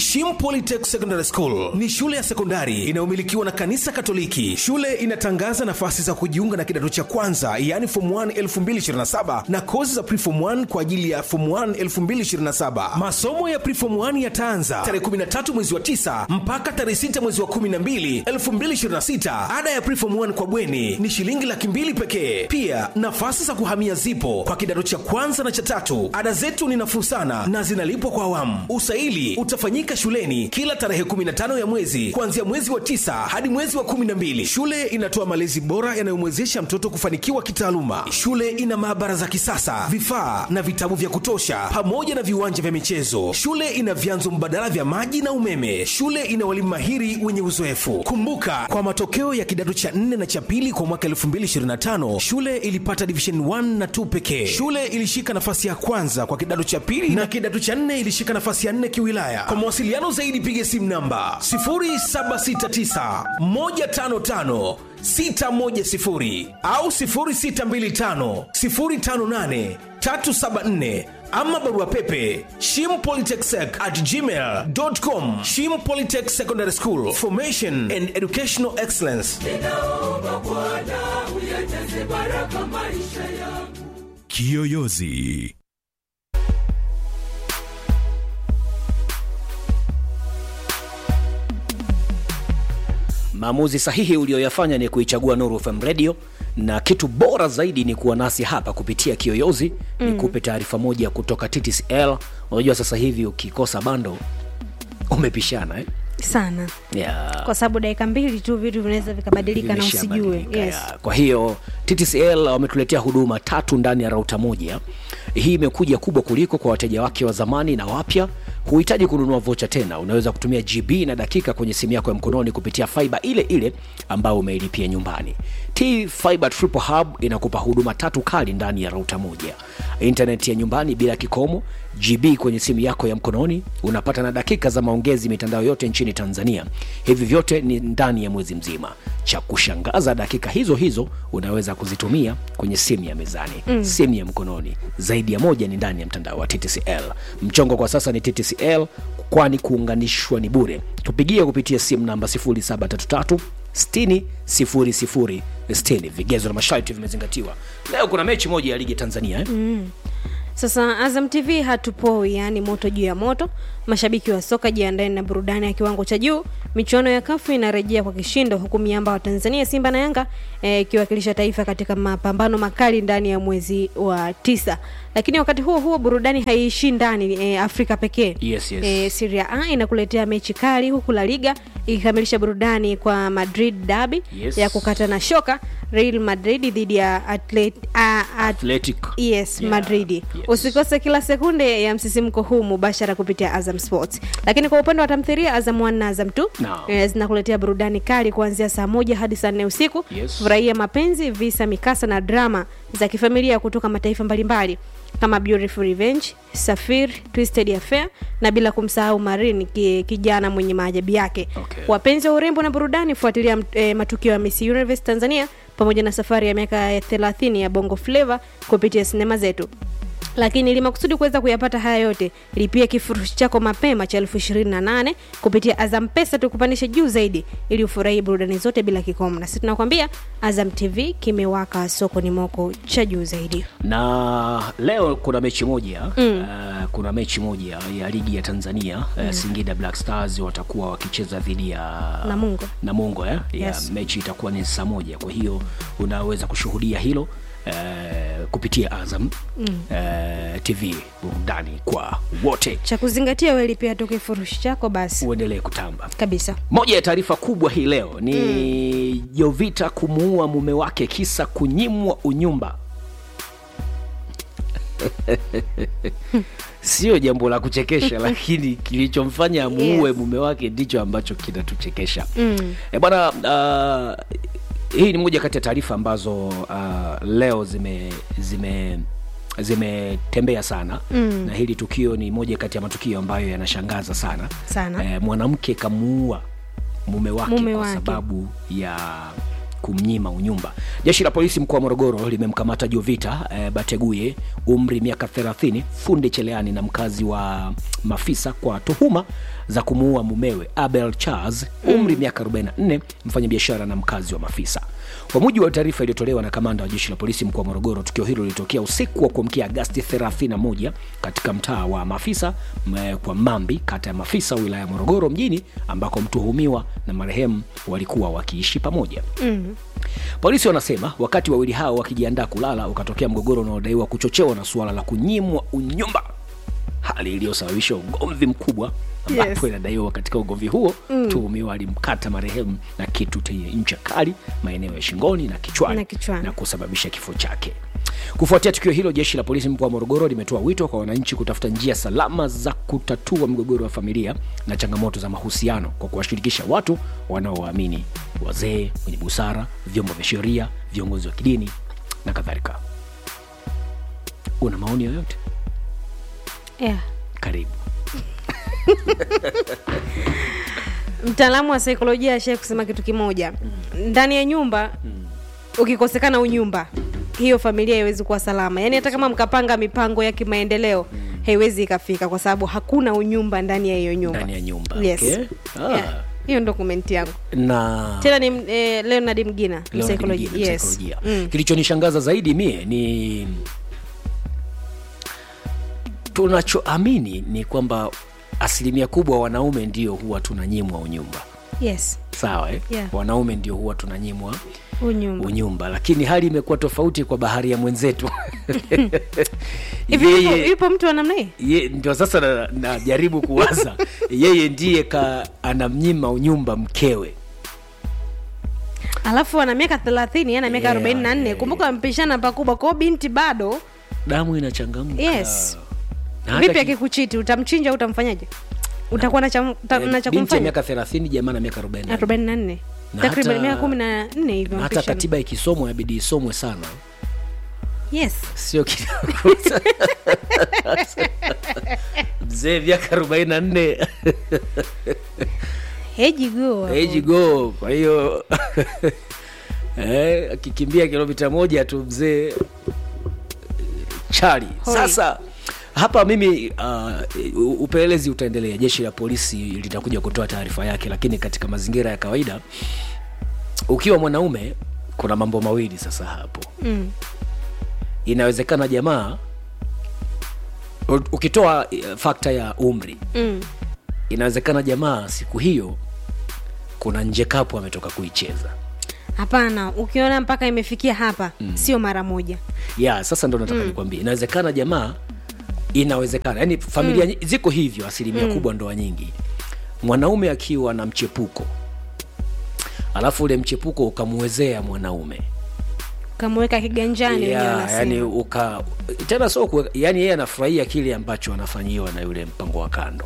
Shim Polytech Secondary School ni shule ya sekondari inayomilikiwa na kanisa Katoliki. Shule inatangaza nafasi za kujiunga na kidato cha kwanza, yaani form 1 2027 na kozi za preform 1 kwa ajili ya form 1 2027. Masomo ya preform 1 yataanza tarehe 13 mwezi wa 9 mpaka tarehe 6 mwezi wa 12 2026. Ada ya preform 1 kwa bweni ni shilingi laki mbili pekee. Pia nafasi za kuhamia zipo kwa kidato cha kwanza na cha tatu. Ada zetu ni nafuu sana na zinalipwa kwa awamu. Usaili utafanyika shuleni kila tarehe 15 ya mwezi kuanzia mwezi wa tisa hadi mwezi wa 12. Shule inatoa malezi bora yanayomwezesha mtoto kufanikiwa kitaaluma. Shule ina maabara za kisasa, vifaa na vitabu vya kutosha, pamoja na viwanja vya michezo. Shule ina vyanzo mbadala vya maji na umeme. Shule ina walimu mahiri wenye uzoefu. Kumbuka, kwa matokeo ya kidato cha 4 na cha pili kwa mwaka 2025 shule ilipata division 1 na 2 pekee. Shule ilishika nafasi ya kwanza kwa kidato cha pili na kidato cha 4 ilishika nafasi ya 4 kiwilaya. Kwa mawasiliano zaidi piga simu namba 0769 155 610 au 0625 058 374 ama barua pepe shimpolytechsec at gmail.com shim polytech secondary school formation and educational excellence ninaomba Bwana uyajaze baraka maisha yangu. Kiyoyozi. Maamuzi sahihi uliyoyafanya ni kuichagua Nuru FM Radio, na kitu bora zaidi ni kuwa nasi hapa kupitia Kiyoyozi. Mm. Nikupe taarifa moja kutoka TTCL. Unajua sasa hivi ukikosa bando umepishana eh? sana yeah. kwa sababu dakika mbili tu vitu vinaweza vikabadilika na usijue Vimeshabadilika, yes. ya. Kwa hiyo TTCL wametuletea huduma tatu ndani ya rauta moja. Hii imekuja kubwa kuliko kwa wateja wake wa zamani na wapya. Huhitaji kununua vocha tena, unaweza kutumia GB na dakika kwenye simu yako ya mkononi kupitia fiber ile ile ambayo umeilipia nyumbani. T Fiber Triple Hub inakupa huduma tatu kali ndani ya rauta moja: internet ya nyumbani bila kikomo, GB kwenye simu yako ya mkononi, unapata na dakika za maongezi mitandao yote nchini Tanzania. Hivi vyote ni ndani ya mwezi mzima. Cha kushangaza, dakika hizo hizo unaweza kuzitumia kwenye simu ya mezani, mm. simu ya mkononi, zaidi ya moja ni ndani ya mtandao wa TTCL. Mchongo kwa sasa ni TTCL, kwani kuunganishwa ni bure. Tupigie kupitia simu namba 0733 60 00 60. Vigezo na masharti vimezingatiwa. Leo kuna mechi moja ya ligi Tanzania eh? Sasa Azam TV hatupoi, yani moto juu ya moto. Mashabiki wa soka jiandaeni na burudani ya kiwango cha juu. Michuano ya kafu inarejea kwa kishindo, huku miamba wa Tanzania Simba na Yanga ikiwakilisha eh, taifa katika mapambano makali ndani ya mwezi wa tisa. Lakini wakati huo huo burudani haiishi ndani eh, Afrika pekee. Yes, yes. Eh, Serie A inakuletea mechi kali, huku La Liga ikikamilisha burudani kwa Madrid derby Yes. ya kukata na shoka, Real Madrid dhidi ya Atlet, uh, at, Athletic. yes Yeah, madrid yes. usikose kila sekunde ya msisimko huu mubashara kupitia azam sports lakini kwa upande wa tamthiria azam 1 na azam 2 No. eh, zinakuletea burudani kali kuanzia saa moja hadi saa nne usiku Yes. furahia mapenzi visa mikasa na drama za kifamilia kutoka mataifa mbalimbali kama beautiful revenge safir twisted affair na bila kumsahau marin ki, kijana mwenye maajabu yake Okay. wapenzi wa urembo na burudani fuatilia eh, matukio ya miss universe tanzania pamoja na safari ya miaka ya 30 ya bongo flava kupitia sinema zetu lakini ili makusudi kuweza kuyapata haya yote lipia kifurushi chako mapema cha elfu ishirini na nane kupitia azam pesa tukupandishe juu zaidi ili ufurahii burudani zote bila kikomo na sisi tunakwambia azam tv kimewaka soko ni moko cha juu zaidi na leo kuna mechi moja mm. uh, kuna mechi moja ya ligi ya tanzania mm. uh, singida black stars watakuwa wakicheza dhidi ya Namungo. namungo eh? ya Yes. mechi itakuwa ni saa moja kwa hiyo unaweza kushuhudia hilo uh, kupitia azam mm. uh, tv burudani kwa wote cha kuzingatia we lipia tu kifurushi chako basi uendelee kutamba kabisa moja ya taarifa kubwa hii leo ni mm. jovita kumuua mume wake kisa kunyimwa unyumba sio jambo la kuchekesha lakini kilichomfanya amuue Yes. mume wake ndicho ambacho kinatuchekesha mm. e bwana uh, hii ni moja kati ya taarifa ambazo uh, leo zime zime zimetembea sana mm. na hili tukio ni moja kati ya matukio ambayo yanashangaza sana Sana. e, mwanamke kamuua mume wake Mume kwa wake. sababu ya kumnyima unyumba jeshi la polisi mkoa wa morogoro limemkamata jovita eh, bateguye umri miaka 30 fundi cheleani na mkazi wa mafisa kwa tuhuma za kumuua mumewe abel charles umri miaka 44 mfanyabiashara na mkazi wa mafisa kwa mujibu wa taarifa iliyotolewa na kamanda wa jeshi la polisi mkoa wa morogoro tukio hilo lilitokea usiku wa kuamkia agasti 31 katika mtaa wa mafisa m- kwa mambi kata ya mafisa wilaya ya morogoro mjini ambako mtuhumiwa na marehemu walikuwa wakiishi pamoja mm. polisi wanasema wakati wawili hao wakijiandaa kulala ukatokea mgogoro unaodaiwa kuchochewa na suala la kunyimwa unyumba hali iliyosababisha ugomvi mkubwa ambapo Yes. inadaiwa katika ugomvi huo mm. tuhumiwa alimkata marehemu na kitu chenye ncha kali maeneo ya shingoni na kichwani, Na kichwani. na kusababisha kifo chake kufuatia tukio hilo jeshi la polisi mkoa wa morogoro limetoa wito kwa wananchi kutafuta njia salama za kutatua migogoro ya familia na changamoto za mahusiano kwa kuwashirikisha watu wanaowaamini wazee wenye busara vyombo vya sheria viongozi wa kidini na kadhalika una maoni yoyote yeah. karibu mtaalamu wa saikolojia ashai kusema kitu kimoja ndani ya nyumba ukikosekana unyumba hiyo familia haiwezi kuwa salama yaani hata kama mkapanga mipango ya kimaendeleo haiwezi ikafika kwa sababu hakuna unyumba ndani ya hiyo nyumba ndani ya nyumba yes. okay? ah. yeah. hiyo ndo komenti yangu na tena ni eh, leonard mgina Leo msaikolojia nakiingia yes. msaikolojia. mm. kilichonishangaza zaidi mie ni tunachoamini ni kwamba asilimia kubwa wanaume ndio huwa tunanyimwa unyumba yes sawa eh? Yeah. wanaume ndio huwa tunanyimwa unyumba unyumba lakini hali imekuwa tofauti kwa bahari ya mwenzetu hivi yupo, yeye yupo mtu wa namna hii ye, ndio sasa najaribu na najaribu kuwaza yeye ndiye ka anamnyima unyumba mkewe alafu ana miaka thelathini ana miaka Yeah, arobaini na nne yeah, kumbuka mpishana pakubwa kwao binti bado damu inachangamka yes Na hata vipi ki- akikuchiti utamchinja au utamfanyaje utakuwa na cha uta- eh, na cha binti ya kumfanya miaka thelathini jamaa na miaka arobaini arobaini na nne Na takriban hata- miaka kumi na nne hivyo na hata mpishana. katiba ikisomwa inabidi isomwe sana yes sio kidogo mzee miaka arobaini na nne hejigo age go kwa hiyo eh, akikimbia kilomita moja tu mzee chali Hoi. sasa hapa mimi uh, upelelezi utaendelea jeshi la polisi litakuja kutoa taarifa yake lakini katika mazingira ya kawaida ukiwa mwanaume kuna mambo mawili sasa hapo mm. inawezekana jamaa u- ukitoa uh, fakta ya umri mm. inawezekana jamaa siku hiyo kuna nje kapu ametoka kuicheza hapana ukiona mpaka imefikia hapa mm. sio mara moja ya sasa ndo nataka mm. nikwambie inawezekana jamaa inawezekana yaani familia mm. ziko hivyo asilimia mm. kubwa ndoa nyingi mwanaume akiwa na mchepuko alafu ule mchepuko ukamwezea mwanaume ukamweka kiganjani wenyewe ya, wanasema. yani uka tena sio kuweka- yani yeye anafurahia kile ambacho anafanyiwa na yule mpango wa kando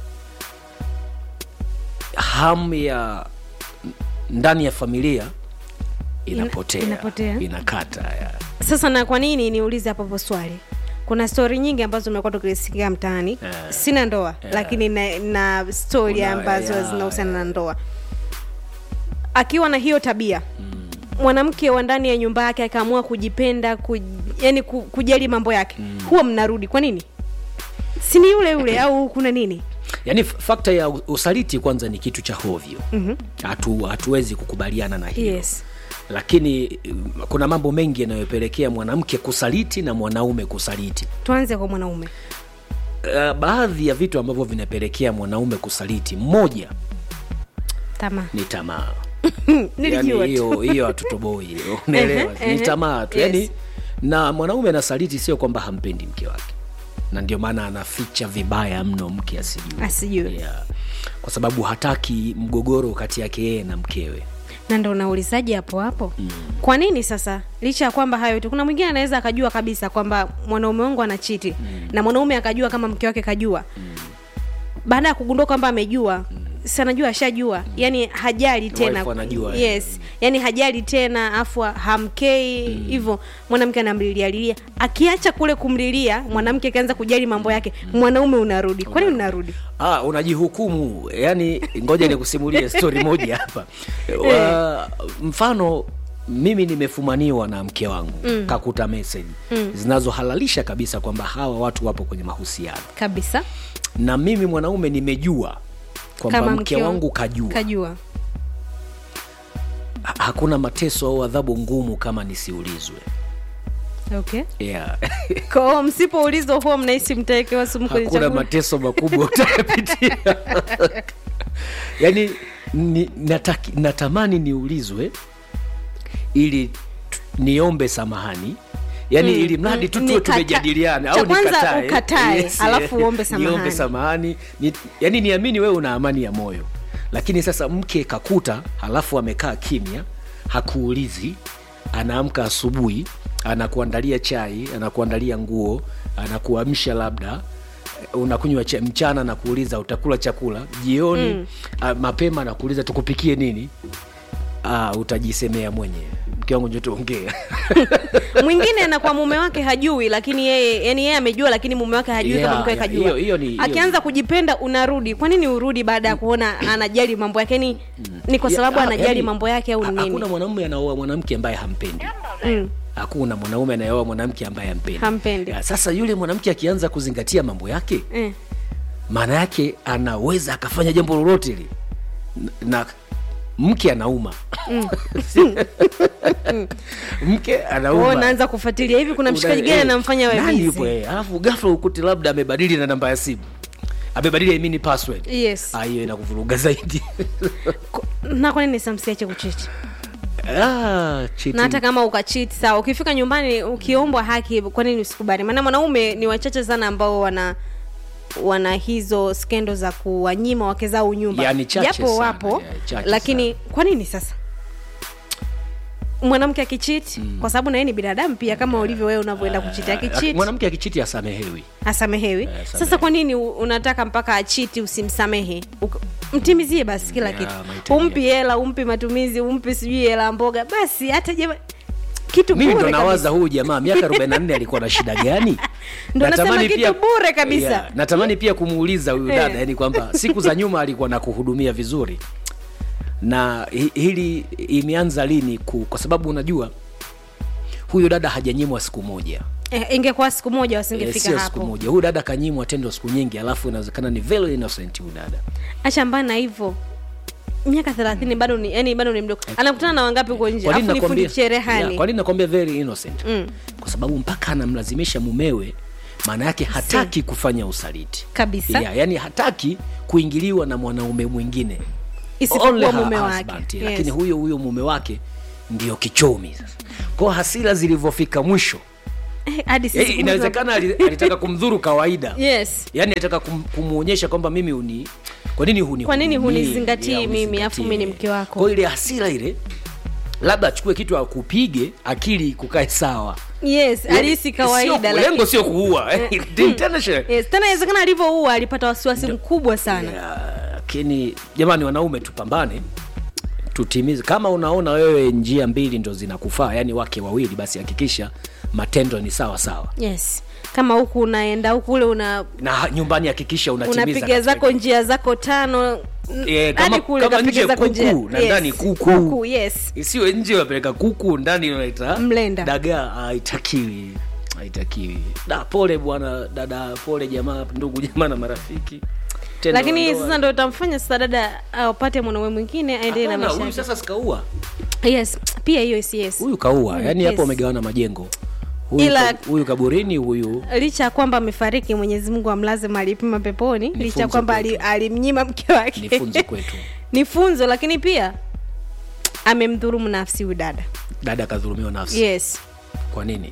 hamu ya ndani ya familia inapotea inapotea. inakata ya. sasa na kwa nini niulize hapo hapo swali kuna stori nyingi ambazo tumekuwa tukisikia mtaani Eh. sina ndoa lakini na, na stori Kuna- ambazo ya, zinahusiana ya. na ndoa akiwa na hiyo tabia mwanamke wa ndani ya nyumba yake akaamua kujipenda kuj, yani ku, kujali mambo yake huwa mnarudi kwa nini si ni yule yule au kuna nini yaani f- fakta ya u- usaliti kwanza ni kitu cha hovyo mm-hmm. Hatu, hatuwezi kukubaliana na hilo yes lakini mm, kuna mambo mengi yanayopelekea mwanamke kusaliti na mwanaume kusaliti tuanze kwa mwanaume uh, baadhi ya vitu ambavyo vinapelekea mwanaume kusaliti mmoja tamaa ni tamaa nilijua yani tu hiyo hiyo hatutoboi hiyo unaelewa Ehe, ni ehe. tamaa tu Yes. yani na mwanaume anasaliti sio kwamba hampendi mke wake na ndio maana anaficha vibaya mno mke asijue Asijue. yeah. kwa sababu hataki mgogoro kati yake yeye na mkewe na ndo unaulizaji hapo hapo mm. kwa nini sasa licha ya kwamba hayo yote kuna mwingine anaweza akajua kabisa kwamba mwanaume wangu anachiti mm. na mwanaume akajua kama mke wake kajua mm. baada ya kugundua kwamba amejua mm si anajua ashajua yani hajali tena Wife anajua, eh. yes yani hajali tena afu hamkei hivyo mwanamke anamlilialilia akiacha kule kumlilia mwanamke akianza kujali mambo yake mwanaume unarudi kwani unarudi ah, unajihukumu yani ngoja nikusimulie stori moja hapa wa, mfano mimi nimefumaniwa na mke wangu mm. kakuta meseji mm. zinazohalalisha kabisa kwamba hawa watu wapo kwenye mahusiano kabisa na mimi mwanaume nimejua kwamba Kama mke mke wa- wangu kajua kajua Ha- hakuna mateso au adhabu ngumu kama nisiulizwe okay yeah. kwao msipoulizwa huwa mnahisi mtawekewa sumu kwenye hakuna chakula mateso makubwa utayapitia yaani ni, nataki, natamani niulizwe ili tu- niombe samahani yaani mm, ili mradi tu mm, tuwe nikata- tumejadiliana cha au kwanza nikatae. ukatae, alafu uombe niombe samahani. samahani ni, yaani niamini wewe una amani ya moyo lakini sasa mke kakuta halafu amekaa kimya hakuulizi anaamka asubuhi anakuandalia chai anakuandalia nguo anakuamsha labda unakunywa cha- mchana na kuuliza utakula chakula jioni mm. mapema nakuuliza tukupikie nini ah, utajisemea mwenyewe mke wangu njo tuongea mwingine anakuwa mume wake hajui lakini yeye yani yeye amejua lakini mume wake hajui Yeah, kama mke wake yeah, kajua hiyo- hiyo ni- hiyo akianza kujipenda unarudi kwa nini urudi baada ya kuona anajali mambo yake ni ni kwa Ya- sababu ah, anajali yani, mambo yake au ha- nini hakuna mwanamume anaoa mwanamke ambaye hampendi mm. hakuna mwanaume anayeoa mwanamke ambaye hampendi Hampendi. Ya, sasa yule mwanamke akianza kuzingatia mambo yake eh. maana yake anaweza akafanya jambo lolote li na mke anauma mke Kwao anauma naanza kufuatilia hivi kuna mshikaji Una- gani eh, anamfanya nani wewe yupo, eh, alafu ghafla ukute labda amebadili na namba ya simu amebadili I mean password yes Ah, hiyo inakuvuruga zaidi Ko- na kwa nini samsiache kuchiti ah, cheating. na hata kama ukachiti sawa ukifika nyumbani ukiombwa haki kwa nini usikubali maana mwanaume ni wachache sana ambao wana wana hizo skendo za kuwanyima wake zao nyumba Yani chache japo sana, wapo yeah, chache lakini kwa nini sasa mwanamke akichiti mm. kwa sababu na yeye ni binadamu pia kama ulivyo wewe unavyoenda kuchiti Ah, akichiti mwanamke akichiti asamehewi asamehewi samehewi. sasa kwa nini u- unataka mpaka achiti usimsamehe Uka- mtimizie basi kila Yeah, kitu mahitaji umpi hela umpi matumizi umpi sijui hela ya mboga basi hata jema kitu mimi ndo bure nawaza kabisa. huyu jamaa miaka 44 alikuwa na shida gani Ndo nasema Natamani kitu pia- bure kabisa. Yeah, natamani pia kumuuliza huyu Eh. dada yani kwamba siku za nyuma alikuwa na kuhudumia vizuri na hi- hili imeanza lini ku, kwa sababu unajua huyu dada hajanyimwa siku moja eh, ingekuwa siku moja Eh, wasingefika sio siku hapo moja huyu dada kanyimwa tendo siku nyingi alafu inawezekana ni very innocent huyu dada acha mbana hivyo miaka thelathini bado ni yani bado ni mdogo anakutana na wangapi huko nje Kwa nini alafu ni fundi nakwambia- cherehani Yeah, kwa nini nakwambia very innocent Mm. kwa sababu mpaka anamlazimisha mumewe maana yake hataki kufanya usaliti kabisa yeah, yani hataki kuingiliwa na mwanaume mwingine Only isipokuwa her mume husband, wake yeah, yes. lakini huyo huyo mume wake ndio kichomi sasa kwao hasira zilivyofika mwisho Eh, hadi sisi eh, inawezekana ali- alitaka kumdhuru kawaida yes yani alitaka kum, kumwonyesha kwamba mimi uni kwa nini huni Kwa nini hudumii? hunizingatii Yeah, mimi, hunizingatii. afu mimi ni mke wako? kwa ile hasira ile labda achukue kitu akupige akili kukae sawa yes alihisi kawaida Sio- lakini- lengo sio kuua eh, intention. yes, tena inawezekana alivyoua alipata wasiwasi mkubwa sana Yeah, lakini jamani wanaume tupambane tutimize kama unaona wewe njia mbili ndo zinakufaa yani wake wawili basi hakikisha matendo ni sawa sawa yes kama huku unaenda huku ule una na ha- nyumbani hakikisha unatimiza unapiga katika- zako njia zako tano Eh, hadi kama- kule kama kapiga nje zako kuku, njia. na ndani kuku. kuku yes isiwe nje unapeleka kuku ndani unaita Mlenda. dagaa haitakiwi haitakiwi da pole bwana dada pole jamaa ndugu jamaa na marafiki Tendo lakini la ndoa. sasa ndo utamfanya sasa dada apate mwanaume mwingine aendelee na Hapana, maisha huyu yake. sasa sikaua yes pia hiyo si yes huyu kaua yani yes. hapo wamegawana majengo huyu, Ila- ka, huyu kaburini huyu licha ya kwamba amefariki mwenyezi mungu amlaze mahali pema peponi licha ya funzo kwamba ali, kwetu. alimnyima mke wake ni funzo kwetu ni funzo lakini pia amemdhurumu nafsi huyu dada dada akadhulumiwa nafsi yes kwa nini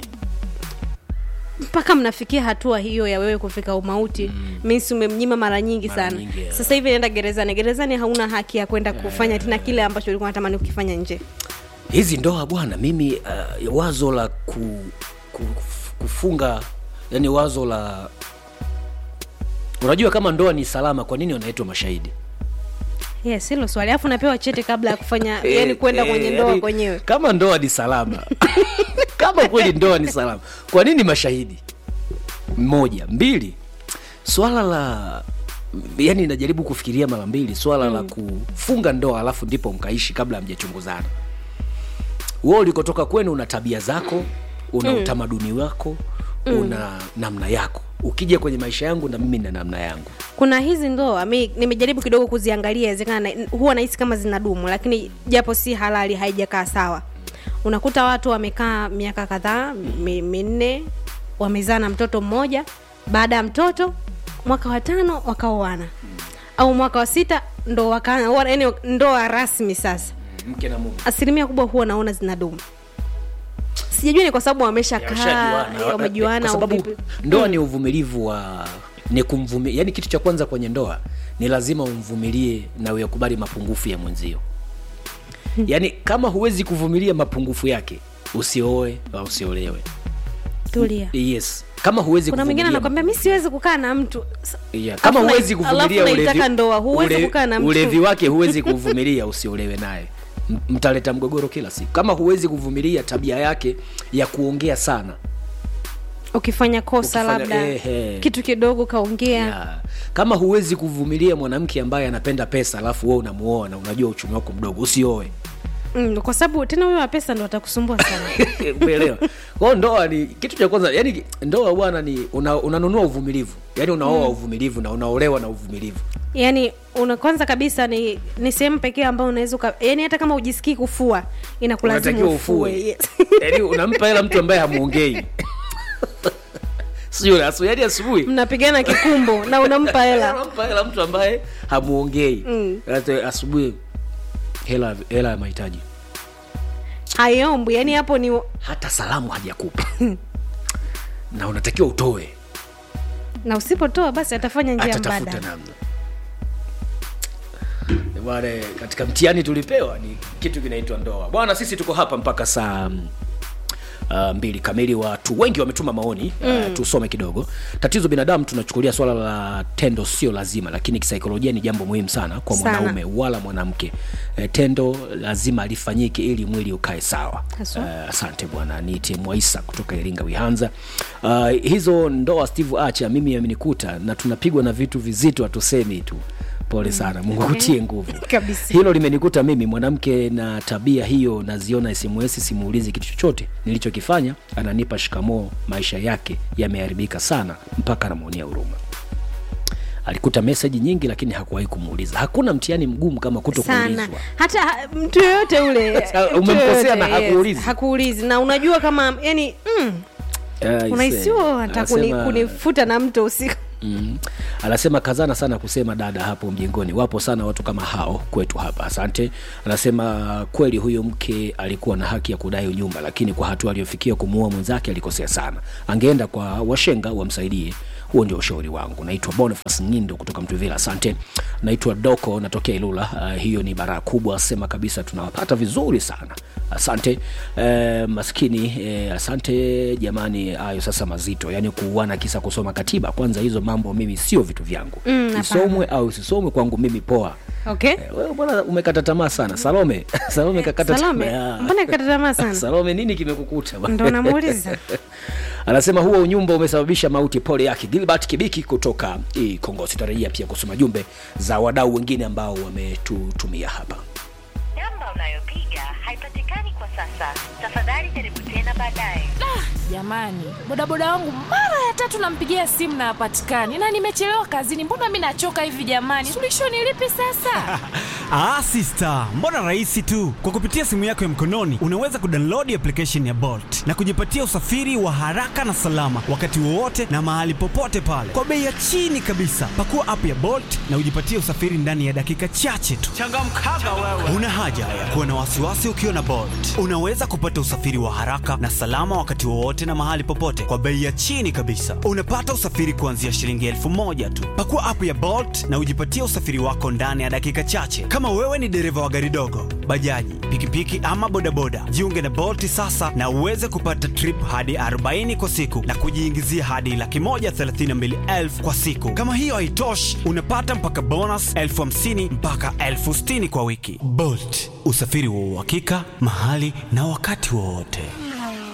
mpaka mnafikia hatua hiyo ya wewe kufika umauti mm. means umemnyima mara nyingi Mara sana nyingi, yeah. sasa hivi naenda gerezani gerezani hauna haki ya kwenda kufanya tena kile ambacho ulikuwa natamani kukifanya nje hizi ndoa bwana mimi uh, wazo la ku, ku, kufunga yani wazo la unajua kama ndoa ni salama kwa nini wanaitwa mashahidi yes hilo swali alafu napewa chete kabla ya kufanya yani kwenda Eh, kwenye eh, ndoa yani, kwenyewe kama ndoa ni salama kama kweli ndoa ni salama kwa nini mashahidi moja mbili swala la yani najaribu kufikiria mara mbili swala mm. la kufunga ndoa alafu ndipo mkaishi kabla hamjachunguzana wewe ulikotoka kwenu una tabia zako una mm. utamaduni wako mm. una namna yako ukija kwenye maisha yangu na mimi na namna yangu kuna hizi ndoa mi nimejaribu kidogo kuziangalia inawezekana na- huwa nahisi kama zinadumu lakini japo si halali haijakaa sawa unakuta watu wamekaa miaka kadhaa mi- minne wamezaa na mtoto mmoja baada ya mtoto mwaka wa tano wakaoana au mwaka wa sita ndo waka, yani ndoa rasmi sasa mke na mume asilimia kubwa huwa naona zinadumu sijajua ni kwa sababu wameshakaa Washajuana. wamejuana kwa au sababu vipi. ndoa ni uvumilivu wa ni kumvumilia yani kitu cha kwanza kwenye ndoa ni lazima umvumilie na uyakubali mapungufu ya mwenzio yaani kama huwezi kuvumilia mapungufu yake usioe au usiolewe tulia yes kama huwezi kuna mwingine kuvumilia anakwambia mi siwezi kukaa na mtu S- Yeah. kama Alafu huwezi na- kuvumilia alafu ulevi, naitaka ndoa, huwezi ule- kukaa na mtu. ulevi wake huwezi kuvumilia usiolewe naye M- mtaleta mgogoro kila siku kama huwezi kuvumilia tabia yake ya kuongea sana ukifanya kosa Ukifanya- labda ehe. kitu kidogo kaongea yeah. kama huwezi kuvumilia mwanamke ambaye anapenda pesa alafu wewe unamuoa na unajua uchumi wako mdogo usioe mm, kwa sababu tena huyo wa pesa ndo atakusumbua sana umeelewa kwao ndoa ni kitu cha kwanza yani ndoa bwana ni una, unanunua uvumilivu yani unaoa uvumilivu na unaolewa na uvumilivu yaani una kwanza kabisa ni ni sehemu pekee ambayo unaweza uka- yaani hata kama ujisikii kufua inakulazimu unatakiwa ufue ufue yes. yani unampa hela mtu ambaye hamuongei sio asu yani asubuhi mnapigana kikumbo na unampa hela unampa hela mtu ambaye hamuongei Mm. Hata asubuhi hela hela ya mahitaji haiombwi yaani hapo ni hata salamu hajakupa na unatakiwa utoe na usipotoa basi atafanya njia atatafuta mbadala namna bwana katika mtihani tulipewa ni kitu kinaitwa ndoa bwana sisi tuko hapa mpaka saa mm, Uh, mbili kamili watu wengi wametuma maoni mm. uh, tusome kidogo tatizo binadamu tunachukulia swala la tendo sio lazima lakini kisaikolojia ni jambo muhimu sana kwa Sana. mwanaume wala mwanamke uh, tendo lazima lifanyike ili mwili ukae sawa Haswa. uh, asante bwana niite mwaisa kutoka iringa wihanza uh, hizo ndoa steve acha mimi amenikuta na tunapigwa na vitu vizito hatusemi tu pole sana mungu kutie nguvu Kabisa. hilo limenikuta mimi mwanamke na tabia hiyo naziona sms simuulizi kitu chochote nilichokifanya ananipa shikamoo maisha yake yameharibika sana mpaka anamwonea huruma alikuta meseji nyingi lakini hakuwahi kumuuliza hakuna mtihani mgumu kama kuto sana kuulizwa hata ha- mtu yoyote ule Sasa, mtu umemkosea yoyote, na hakuulizi. hakuulizi na unajua kama yani mm, Eh, unahisiwa hata kuni, anasema- kunifuta na mto usiku Mm. anasema kazana sana kusema dada hapo mjengoni wapo sana watu kama hao kwetu hapa asante anasema kweli huyo mke alikuwa na haki ya kudai nyumba lakini kwa hatua aliyofikia kumuua mwenzake alikosea sana angeenda kwa washenga wamsaidie huo ndio ushauri wangu naitwa bonifas nyindo kutoka mtuvila asante naitwa doko natokea ilula uh, hiyo ni baraa kubwa sema kabisa tunawapata vizuri sana asante eh, maskini eh, asante jamani hayo sasa mazito yaani kuuana kisa kusoma katiba kwanza hizo mambo mimi sio vitu vyangu Mm, hapana. isomwe au isisomwe kwangu mimi poa okay Eh, wewe bwana umekata tamaa sana salome salome kakata Salome, tamaa. mbona kakata tamaa sana? salome nini kimekukuta bwana? Ndo namuuliza. anasema huo unyumba umesababisha mauti pole yake gilbert kibiki kutoka eh, kongo sitarajia pia kusoma jumbe za wadau wengine ambao wametutumia hapa namba unayopiga haipatikani kwa sasa tafadhali jaribu tena baadaye jamani bodaboda wangu mara ya tatu nampigia simu na hapatikani na nimechelewa kazini mbona mi nachoka hivi jamani suluhisho ni lipi sasa Ah, sister, mbona rahisi tu. Kwa kupitia simu yako ya mkononi unaweza kudownload application ya Bolt na kujipatia usafiri wa haraka na salama wakati wowote na mahali popote pale kwa bei ya chini kabisa. Pakua app ya Bolt na ujipatie usafiri ndani ya dakika chache tu. Changamkaga wewe. Una haja ya kuwa na wasiwasi ukiwa na Bolt. Unaweza kupata usafiri wa haraka na salama wakati wowote na mahali popote kwa bei ya chini kabisa. Unapata usafiri kuanzia shilingi elfu moja tu. Pakua app ya Bolt na ujipatie usafiri wako ndani ya dakika chache. Kama wewe ni dereva wa gari dogo, bajaji, pikipiki ama bodaboda, jiunge na Bolt sasa na uweze kupata trip hadi 40 kwa siku na kujiingizia hadi laki moja thelathini na mbili elfu kwa siku. Kama hiyo haitoshi, unapata mpaka bonus elfu hamsini mpaka elfu sitini kwa wiki. Bolt, usafiri wa uhakika mahali na wakati wowote.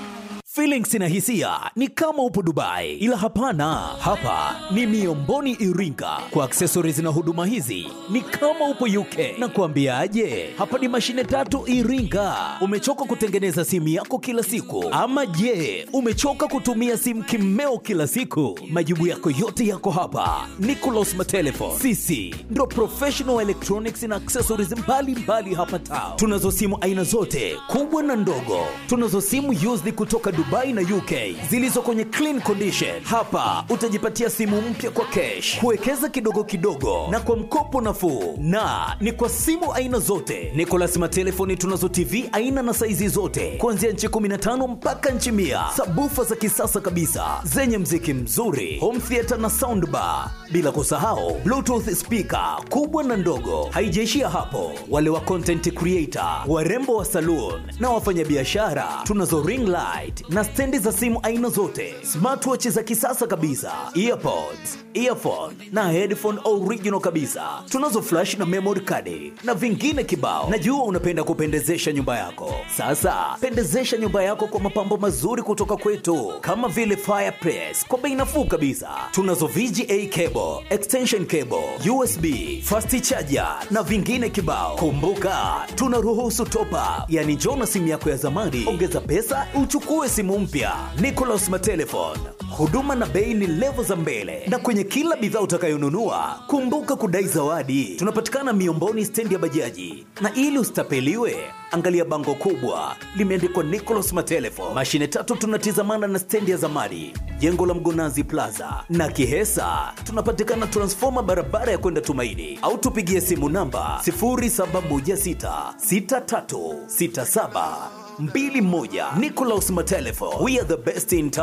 Feelings na hisia ni kama upo Dubai, ila hapana, hapa ni Miomboni Iringa. Kwa accessories na huduma hizi ni kama upo UK. Na kuambiaje, hapa ni mashine tatu Iringa. Umechoka kutengeneza simu yako kila siku, ama je, umechoka kutumia simu kimeo kila siku? Majibu yako yote yako hapa. Nicolas Matelefon, sisi ndo professional electronics na accessories mbalimbali mbali hapa Tao. Tunazo simu aina zote kubwa na ndogo. Tunazo simu used kutoka Dubai na UK zilizo kwenye clean condition. Hapa utajipatia simu mpya kwa cash, kuwekeza kidogo kidogo na kwa mkopo nafuu, na ni kwa simu aina zote. Nicolas Matelefoni tunazo TV aina na saizi zote kuanzia nchi 15 mpaka nchi mia, sabufa za kisasa kabisa zenye mziki mzuri, home theater na soundbar, bila kusahau bluetooth speaker kubwa na ndogo. Haijaishia hapo, wale wa content creator, warembo wa saloon na wafanyabiashara, tunazo ring light na stendi za simu aina zote, smartwatch za kisasa kabisa, earpods, earphone na headphone original kabisa. Tunazo flash na memory card na vingine kibao. Najua unapenda kupendezesha nyumba yako. Sasa pendezesha nyumba yako kwa mapambo mazuri kutoka kwetu, kama vile fireplace kwa bei nafuu kabisa. Tunazo VGA cable, extension cable, USB, fast charger na vingine kibao. Kumbuka tunaruhusu top up, yani njoo na simu yako ya zamani, ongeza pesa uchukue simu mpya. Nicolas Matelefon, huduma na bei ni levo za mbele, na kwenye kila bidhaa utakayonunua kumbuka kudai zawadi. Tunapatikana Miomboni, stendi ya bajaji, na ili usitapeliwe angalia bango kubwa limeandikwa Nicolas Matelefon. Mashine tatu tunatizamana na stendi ya zamani, jengo la Mgonazi Plaza na Kihesa. Tunapatikana transfoma barabara ya kwenda Tumaini, au tupigie simu namba 0716636721. Nicolas Matelefon, we are the best in town.